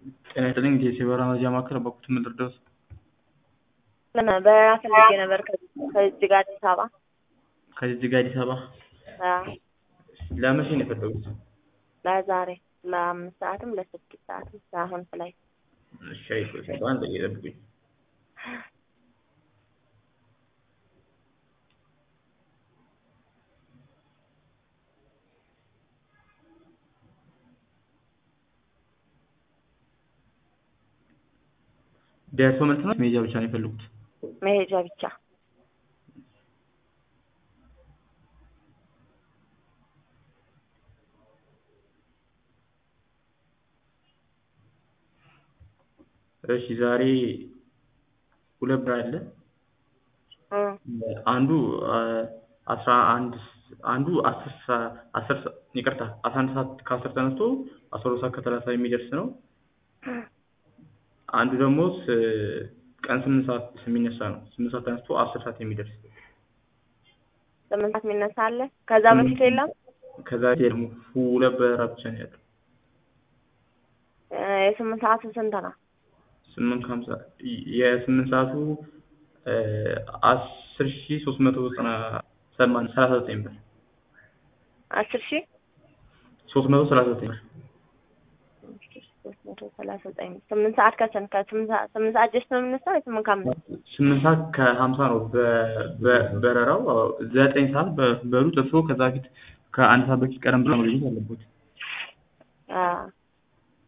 ጤና ይስጥልኝ የሲበራ መረጃ ማዕከል በኩት ምድርደውስ በረራ ፈልጌ ነበር ከጅጅጋ አዲስ አበባ። ከጅጅጋ አዲስ አበባ አዎ፣ ለመቼ ነው የፈለጉት? ለዛሬ ለአምስት ሰዓትም ለስድስት ሰዓትም ለአሁን ፍላይት እሺ አይቆይ በአንድ ደቂቃ ይጠብቁኝ። ደርሶ መልስ ነው ሜጃ ብቻ ነው የፈለጉት? መሄጃ ብቻ። እሺ ዛሬ ሁለት ብር አለ። እ አንዱ አስራ አንድ አንዱ አስር ሰ- አስር ሰ- ይቅርታ አስራ አንድ ሰዓት ከአስር ተነስቶ አስራ ሁለት ሰዓት ከሰላሳ የሚደርስ ነው። አንዱ ደግሞ ስ- ቀን ስምንት ሰዓት የሚነሳ ነው። ስምንት ሰዓት ተነስቶ አስር ሰዓት የሚደርስ ስምንት ሰዓት የሚነሳ አለ። ከዛ በፊት የለም። ከዛ ደግሞ ሁለት በረራ ብቻ ነው ያለው። እ የስምንት ሰዓቱ ስንት ነው? ስምንት ከሀምሳ የስምንት ሰዓቱ አስር ሺ ሶስት መቶ ዘጠና ሰማን ሰላሳ ዘጠኝ ብር አስር ሺህ ሶስት መቶ ሰላሳ ዘጠኝ ብር ሶስት መቶ ሰላሳ ዘጠኝ ስምንት ሰዓት ከስንት ከስምንት ሰዓት ስምንት ሰዓት ጀስት ነው የምነሳው የስምንት ከአምስት ስምንት ሰዓት ከሀምሳ ነው በ- በ- በረራው ዘጠኝ ሰዓት በ- በሩት እርስዎ ከዛ በፊት ከአንድ ሰዓት በፊት ቀደም ብሎ መገኘት አለቦት። አዎ